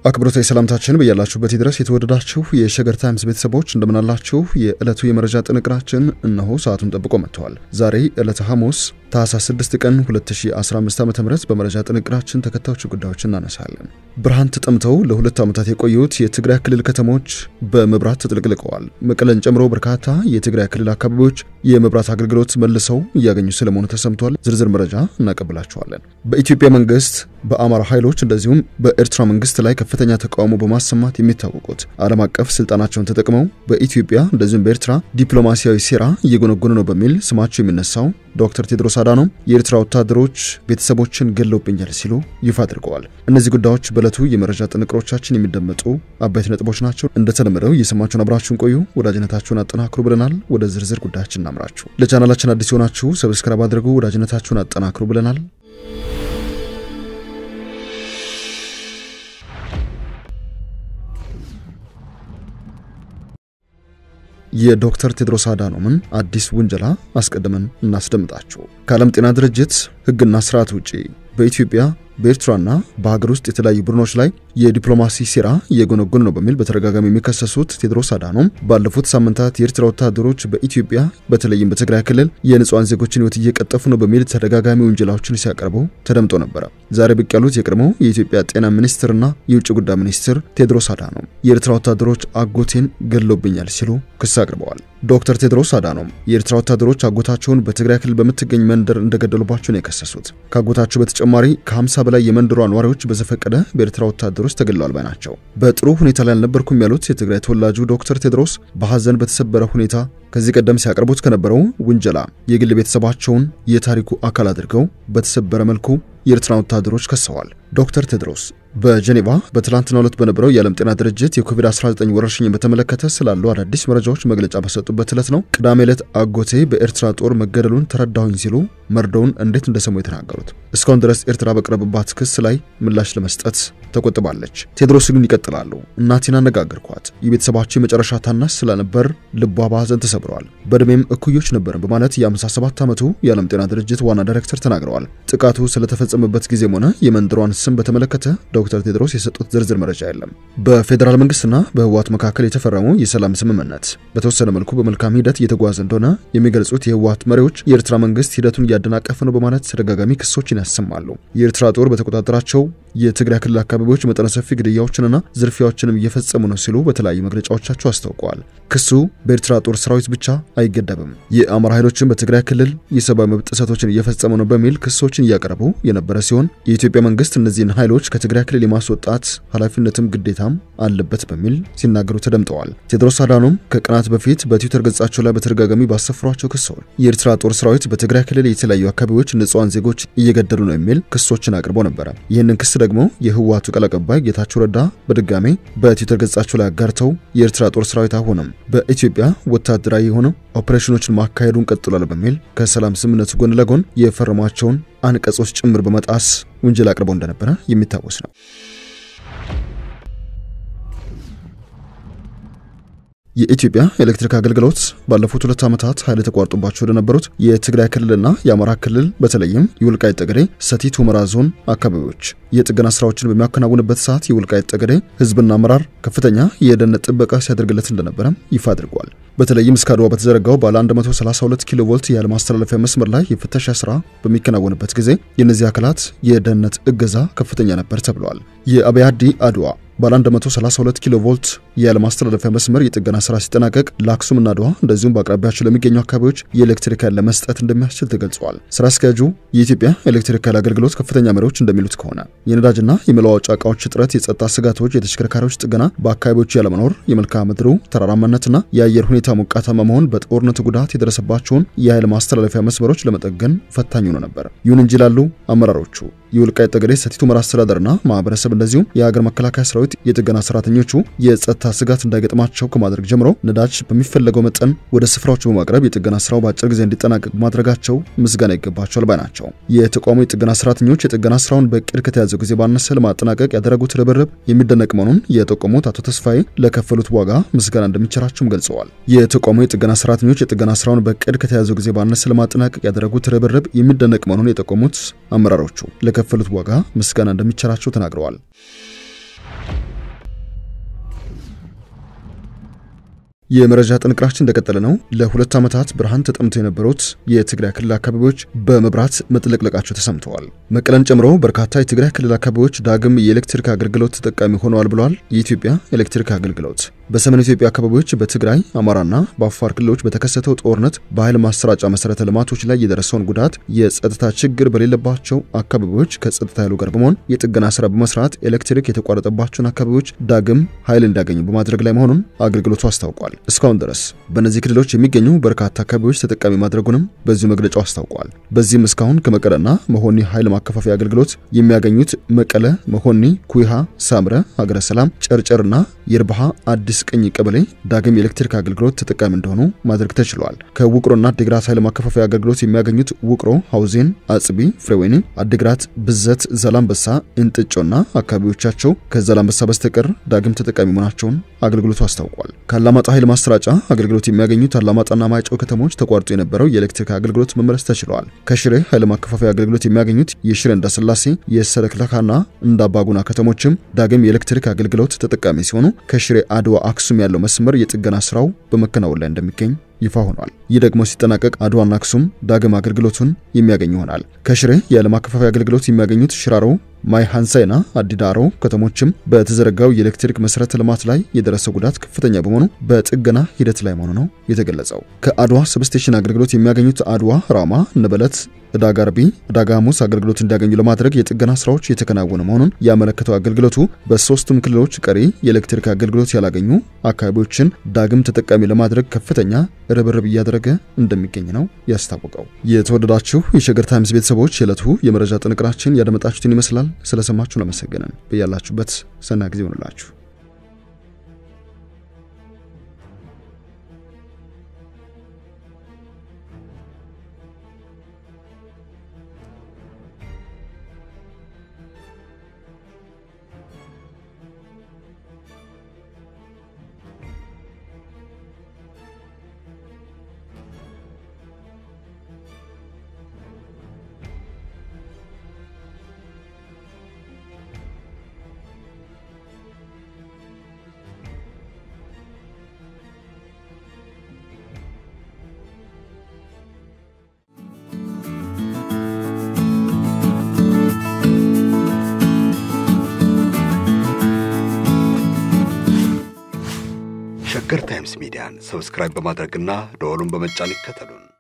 አክብሮታዊ ሰላምታችን በያላችሁበት ድረስ የተወደዳችሁ የሸገር ታይምስ ቤተሰቦች እንደምናላችሁ። የዕለቱ የመረጃ ጥንቅራችን እነሆ ሰዓቱን ጠብቆ መጥተዋል። ዛሬ ዕለተ ሐሙስ ታህሳስ 6 ቀን 2015 ዓ.ም በመረጃ ጥንቅራችን ተከታዮቹ ጉዳዮች እናነሳለን። ብርሃን ተጠምተው ለሁለት ዓመታት የቆዩት የትግራይ ክልል ከተሞች በመብራት ተጥለቅልቀዋል። መቀለን ጨምሮ በርካታ የትግራይ ክልል አካባቢዎች የመብራት አገልግሎት መልሰው እያገኙ ስለመሆኑ ተሰምቷል። ዝርዝር መረጃ እናቀብላችኋለን። በኢትዮጵያ መንግስት በአማራ ኃይሎች እንደዚሁም በኤርትራ መንግስት ላይ ከፍተኛ ተቃውሞ በማሰማት የሚታወቁት ዓለም አቀፍ ስልጣናቸውን ተጠቅመው በኢትዮጵያ እንደዚሁም በኤርትራ ዲፕሎማሲያዊ ሴራ እየጎነጎኑ ነው በሚል ስማቸው የሚነሳው ዶክተር ቴድሮስ አዳኖም የኤርትራ ወታደሮች ቤተሰቦችን ገለውብኛል ሲሉ ይፋ አድርገዋል። እነዚህ ጉዳዮች በዕለቱ የመረጃ ጥንቅሮቻችን የሚደመጡ አበይት ነጥቦች ናቸው። እንደተለመደው እየሰማችሁን አብራችሁን ቆዩ። ወዳጅነታችሁን አጠናክሩ ብለናል። ወደ ዝርዝር ጉዳያችን እናምራችሁ። ለቻናላችን አዲስ የሆናችሁ ሰብስክራይብ አድርጉ። ወዳጅነታችሁን አጠናክሩ ብለናል። የዶክተር ቴድሮስ አዳኖምን አዲስ ውንጀላ አስቀድመን እናስደምጣችሁ። ከዓለም ጤና ድርጅት ሕግና ስርዓት ውጪ በኢትዮጵያ በኤርትራና በሀገር ውስጥ የተለያዩ ቡድኖች ላይ የዲፕሎማሲ ሴራ እየጎነጎኑ ነው በሚል በተደጋጋሚ የሚከሰሱት ቴድሮስ አዳኖም ባለፉት ሳምንታት የኤርትራ ወታደሮች በኢትዮጵያ በተለይም በትግራይ ክልል የንጹሐን ዜጎችን ሕይወት እየቀጠፉ ነው በሚል ተደጋጋሚ ውንጀላዎችን ሲያቀርቡ ተደምጦ ነበረ። ዛሬ ብቅ ያሉት የቀድሞው የኢትዮጵያ ጤና ሚኒስትርና የውጭ ጉዳይ ሚኒስትር ቴድሮስ አዳኖም የኤርትራ ወታደሮች አጎቴን ገድለውብኛል ሲሉ ክስ አቅርበዋል። ዶክተር ቴድሮስ አዳኖም የኤርትራ ወታደሮች አጎታቸውን በትግራይ ክልል በምትገኝ መንደር እንደገደሉባቸው ነው የከሰሱት። ከአጎታቸው በተጨማሪ ከ50 በላይ የመንደሯ ነዋሪዎች በዘፈቀደ በኤርትራ ወታደሮች ተገድለዋል ባይ ናቸው። በጥሩ ሁኔታ ላይ አልነበርኩም ያሉት የትግራይ ተወላጁ ዶክተር ቴድሮስ በሐዘን በተሰበረ ሁኔታ ከዚህ ቀደም ሲያቀርቡት ከነበረው ውንጀላ የግል ቤተሰባቸውን የታሪኩ አካል አድርገው በተሰበረ መልኩ የኤርትራ ወታደሮች ከሰዋል። ዶክተር ቴድሮስ በጀኔቫ በትላንትናው ዕለት በነበረው የዓለም ጤና ድርጅት የኮቪድ-19 ወረርሽኝን በተመለከተ ስላሉ አዳዲስ መረጃዎች መግለጫ በሰጡበት ዕለት ነው ቅዳሜ ዕለት አጎቴ በኤርትራ ጦር መገደሉን ተረዳሁኝ ሲሉ መርዶውን እንዴት እንደሰሙ የተናገሩት። እስካሁን ድረስ ኤርትራ በቀረበባት ክስ ላይ ምላሽ ለመስጠት ተቆጥባለች። ቴድሮስ ግን ይቀጥላሉ። እናቴን አነጋገርኳት። የቤተሰባቸው የመጨረሻ ታናሽ ስለነበር ልቧ በሐዘን ተሰብረዋል። በዕድሜም እኩዮች ነበርን በማለት የ57 ዓመቱ የዓለም ጤና ድርጅት ዋና ዳይሬክተር ተናግረዋል። ጥቃቱ ስለተፈጸመበት ጊዜም ሆነ የመንደሯን ስም በተመለከተ ዶክተር ቴድሮስ የሰጡት ዝርዝር መረጃ የለም። በፌዴራል መንግስትና በህወሓት መካከል የተፈረመው የሰላም ስምምነት በተወሰነ መልኩ በመልካም ሂደት እየተጓዘ እንደሆነ የሚገልጹት የህወሓት መሪዎች የኤርትራ መንግስት ሂደቱን እያደናቀፈ ነው በማለት ተደጋጋሚ ክሶችን ያሰማሉ። የኤርትራ ጦር በተቆጣጠራቸው የትግራይ ክልል አካባቢዎች መጠነ ሰፊ ግድያዎችንና ዝርፊያዎችንም እየፈጸሙ ነው ሲሉ በተለያዩ መግለጫዎቻቸው አስታውቀዋል። ክሱ በኤርትራ ጦር ሰራዊት ብቻ አይገደብም። የአማራ ኃይሎችን በትግራይ ክልል የሰብአዊ መብት ጥሰቶችን እየፈጸሙ ነው በሚል ክሶችን እያቀረቡ የነበረ ሲሆን የኢትዮጵያ መንግስት እነዚህን ኃይሎች ከትግራይ ክልል የማስወጣት ኃላፊነትም ግዴታም አለበት በሚል ሲናገሩ ተደምጠዋል። ቴድሮስ አዳኖም ከቀናት በፊት በትዊተር ገጻቸው ላይ በተደጋጋሚ ባሰፍሯቸው ክሶች የኤርትራ ጦር ሰራዊት በትግራይ ክልል የተለያዩ አካባቢዎች ንጹሐን ዜጎች እየገደሉ ነው የሚል ክሶችን አቅርቦ ነበረ። ይህንን ክስ ደግሞ የህወሓቱ ቃል አቀባይ ጌታቸው ረዳ በድጋሜ በትዊተር ገጻቸው ላይ አጋርተው የኤርትራ ጦር ሰራዊት አሁንም በኢትዮጵያ ወታደራዊ የሆነው ኦፕሬሽኖችን ማካሄዱን ቀጥሏል በሚል ከሰላም ስምምነቱ ጎን ለጎን የፈረሟቸውን አንቀጾች ጭምር በመጣስ ውንጀላ አቅርበው እንደነበረ የሚታወስ ነው። የኢትዮጵያ ኤሌክትሪክ አገልግሎት ባለፉት ሁለት ዓመታት ኃይል ተቋርጦባቸው ወደነበሩት የትግራይ ክልልና የአማራ ክልል በተለይም የወልቃይት ጠገዴ ሰቲት ሁመራ ዞን አካባቢዎች የጥገና ስራዎችን በሚያከናውንበት ሰዓት የወልቃይት ጠገዴ ህዝብና አመራር ከፍተኛ የደህንነት ጥበቃ ሲያደርግለት እንደነበረም ይፋ አድርጓል። በተለይም እስከ አድዋ በተዘረጋው ባለ 132 ኪሎ ቮልት የኃይል ማስተላለፊያ መስመር ላይ የፍተሻ ስራ በሚከናወንበት ጊዜ የእነዚህ አካላት የደህንነት እገዛ ከፍተኛ ነበር ተብሏል። የአብያዲ አድዋ ባለ 132 ኪሎ ቮልት የኃይል ማስተላለፊያ መስመር የጥገና ስራ ሲጠናቀቅ ለአክሱምና አድዋ እንደዚሁም በአቅራቢያቸው ለሚገኙ አካባቢዎች የኤሌክትሪክ ኃይል ለመስጠት እንደሚያስችል ተገልጿል። ስራ አስኪያጁ የኢትዮጵያ ኤሌክትሪክ ኃይል አገልግሎት ከፍተኛ መሪዎች እንደሚሉት ከሆነ የነዳጅና የመለዋወጫ እቃዎች እጥረት፣ የጸጥታ ስጋቶች፣ የተሽከርካሪዎች ጥገና፣ በአካባቢዎቹ ያለመኖር፣ የመልክዓ ምድሩ ተራራማነትና የአየር ሁኔታ ሞቃታማ መሆን በጦርነቱ ጉዳት የደረሰባቸውን የኃይል ማስተላለፊያ መስመሮች ለመጠገን ፈታኝ ሆኖ ነበር። ይሁን እንጂ ላሉ አመራሮቹ የወልቃይት ጠገዴ ሰቲት ሁመራ አስተዳደርና ማህበረሰብ እንደዚሁም የሀገር መከላከያ ሰራዊት የጥገና ሰራተኞቹ የጸጥታ ስጋት እንዳይገጥማቸው ከማድረግ ጀምሮ ነዳጅ በሚፈለገው መጠን ወደ ስፍራዎች በማቅረብ የጥገና ስራው በአጭር ጊዜ እንዲጠናቀቅ ማድረጋቸው ምስጋና ይገባቸዋል ባይ ናቸው። የተቋሙ የጥገና ሰራተኞች የጥገና ስራውን በእቅድ ከተያዘው ጊዜ ባነሰ ለማጠናቀቅ ያደረጉት ርብርብ የሚደነቅ መሆኑን የጠቆሙት አቶ ተስፋዬ ለከፈሉት ዋጋ ምስጋና እንደሚቸራቸውም ገልጸዋል። የተቋሙ የጥገና ሰራተኞች የጥገና ስራውን በእቅድ ከተያዘው ጊዜ ባነሰ ለማጠናቀቅ ያደረጉት ርብርብ የሚደነቅ መሆኑን የጠቆሙት አመራሮቹ ለከፈሉት ዋጋ ምስጋና እንደሚቸራቸው ተናግረዋል። የመረጃ ጥንቅራችን እንደቀጠለ ነው። ለሁለት ዓመታት ብርሃን ተጠምተው የነበሩት የትግራይ ክልል አካባቢዎች በመብራት መጥለቅለቃቸው ተሰምተዋል። መቀለን ጨምሮ በርካታ የትግራይ ክልል አካባቢዎች ዳግም የኤሌክትሪክ አገልግሎት ተጠቃሚ ሆነዋል ብለዋል የኢትዮጵያ ኤሌክትሪክ አገልግሎት። በሰሜን ኢትዮጵያ አካባቢዎች በትግራይ አማራና በአፋር ክልሎች በተከሰተው ጦርነት በኃይል ማሰራጫ መሰረተ ልማቶች ላይ የደረሰውን ጉዳት የጸጥታ ችግር በሌለባቸው አካባቢዎች ከጸጥታ ኃይሉ ጋር በመሆን የጥገና ስራ በመስራት ኤሌክትሪክ የተቋረጠባቸውን አካባቢዎች ዳግም ኃይል እንዲያገኙ በማድረግ ላይ መሆኑን አገልግሎቱ አስታውቋል። እስካሁን ድረስ በእነዚህ ክልሎች የሚገኙ በርካታ አካባቢዎች ተጠቃሚ ማድረጉንም በዚሁ መግለጫው አስታውቋል። በዚህም እስካሁን ከመቀለና መሆኒ ኃይል ማከፋፈያ አገልግሎት የሚያገኙት መቀለ፣ መሆኒ፣ ኩይሃ፣ ሳምረ፣ ሀገረ ሰላም፣ ጨርጨርና የርባሃ አዲስ ቅኝ ቀበሌ ዳግም የኤሌክትሪክ አገልግሎት ተጠቃሚ እንደሆኑ ማድረግ ተችሏል። ከውቅሮና አዲግራት ኃይል ማከፋፈያ አገልግሎት የሚያገኙት ውቅሮ፣ ሐውዜን፣ አጽቢ፣ ፍሬወይኒ፣ አዲግራት፣ ብዘት፣ ዛላምበሳ፣ እንጥጮና አካባቢዎቻቸው ከዛላምበሳ በስተቀር ዳግም ተጠቃሚ መሆናቸውን አገልግሎቱ አስታውቋል። ከአላማጣ ኃይል ማሰራጫ አገልግሎት የሚያገኙት አላማጣና ማይጨው ከተሞች ተቋርጦ የነበረው የኤሌክትሪክ አገልግሎት መመለስ ተችለዋል። ከሽሬ ኃይል ማከፋፈያ አገልግሎት የሚያገኙት የሽሬ እንዳስላሴ የሰለክለካና እንዳባጉና ከተሞችም ዳግም የኤሌክትሪክ አገልግሎት ተጠቃሚ ሲሆኑ ከሽሬ አድዋ አክሱም ያለው መስመር የጥገና ስራው በመከናወን ላይ እንደሚገኝ ይፋ ሆኗል። ይህ ደግሞ ሲጠናቀቅ አድዋና አክሱም ዳግም አገልግሎቱን የሚያገኝ ይሆናል። ከሽሬ የኃይል ማከፋፈያ አገልግሎት የሚያገኙት ሽራሮ ማይ ሃንሳይና አዲዳሮ ከተሞችም በተዘረጋው የኤሌክትሪክ መሰረተ ልማት ላይ የደረሰው ጉዳት ከፍተኛ በመሆኑ በጥገና ሂደት ላይ መሆኑ ነው የተገለጸው። ከአድዋ ሰብስቴሽን አገልግሎት የሚያገኙት አድዋ፣ ራማ፣ ነበለት ዕዳጋ አርቢ፣ ዕዳጋ ሐሙስ አገልግሎት እንዲያገኙ ለማድረግ የጥገና ስራዎች የተከናወኑ መሆኑን ያመለከተው አገልግሎቱ በሶስቱም ክልሎች ቀሪ የኤሌክትሪክ አገልግሎት ያላገኙ አካባቢዎችን ዳግም ተጠቃሚ ለማድረግ ከፍተኛ ርብርብ እያደረገ እንደሚገኝ ነው ያስታወቀው። የተወደዳችሁ የሸገር ታይምስ ቤተሰቦች የዕለቱ የመረጃ ጥንቅራችን ያደመጣችሁትን ይመስላል። ስለሰማችሁን አመሰገንን። በያላችሁበት ሰና ጊዜ ይሆንላችሁ። ሸገር ታይምስ ሚዲያን ሰብስክራይብ በማድረግና ደወሉን በመጫን ይከተሉን።